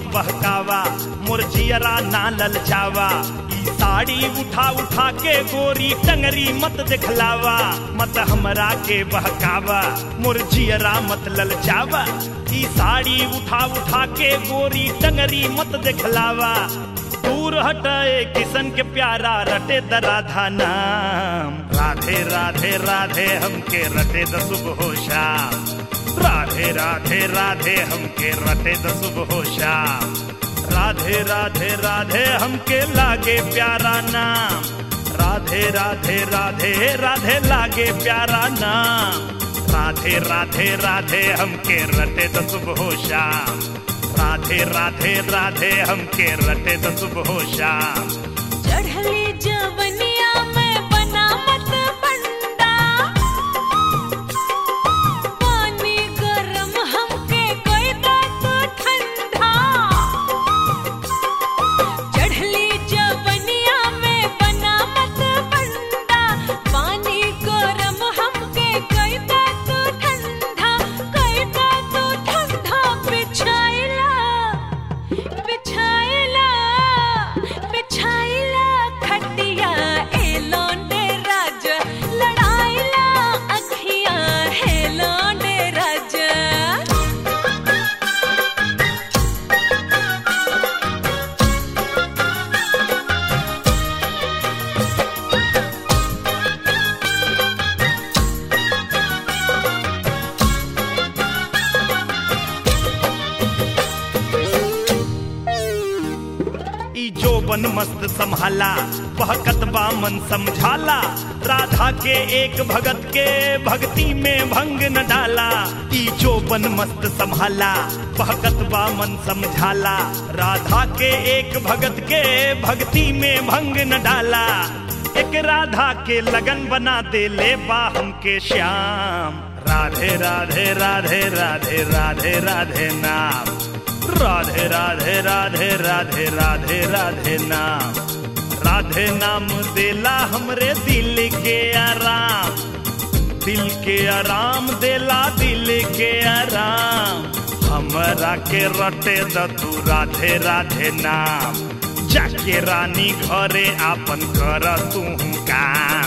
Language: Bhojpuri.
मत बहकावा मोर जियरा ना ललचावा ई साड़ी उठा उठा के गोरी टंगरी मत दिखलावा मत हमरा के बहकावा मोर जियरा मत ललचावा ई साड़ी उठा उठा के गोरी टंगरी मत दिखलावा दूर हटाए किसन के प्यारा रटे द राधा नाम राधे राधे राधे हमके रटे द सुबह हो शाम राधे राधे राधे हमके रटे द सुबह हो शाम राधे राधे राधे हमके लागे प्यारा नाम राधे राधे राधे राधे लागे प्यारा नाम राधे राधे राधे हमके रटे द सुबह हो शाम राधे राधे राधे हमके रटे द सुबह हो शाम चढ़ली जवनिया में बना मत बंदा पानी गरम हमके कोई बात ठंडा चढ़ली जवनिया में बना मत बंदा पानी गरम हमके कोई बात ठंडा कोई बात ठंडा बिछाइला बिछाइला बिछाइला खटिया ए लौंडे राज लड़ाइला अखियां है लौंडे राज ई जोबन मस्त संभाला बहकत बा मन समझाला राधा के एक भगत के भक्ति में भंग न डाला ई जोबन मस्त संभाला बहकत बा मन समझाला राधा के एक भगत के भक्ति में भंग न डाला एक राधा के लगन बना दे ले बा हमके श्याम राधे राधे राधे राधे राधे राधे नाम राधे राधे राधे राधे राधे राधे नाम राधे नाम देला हमरे दिल के आराम दिल के आराम देला दिल के आराम हमरा के रटे द तू राधे राधे नाम जाके रानी घरे आपन कर तू काम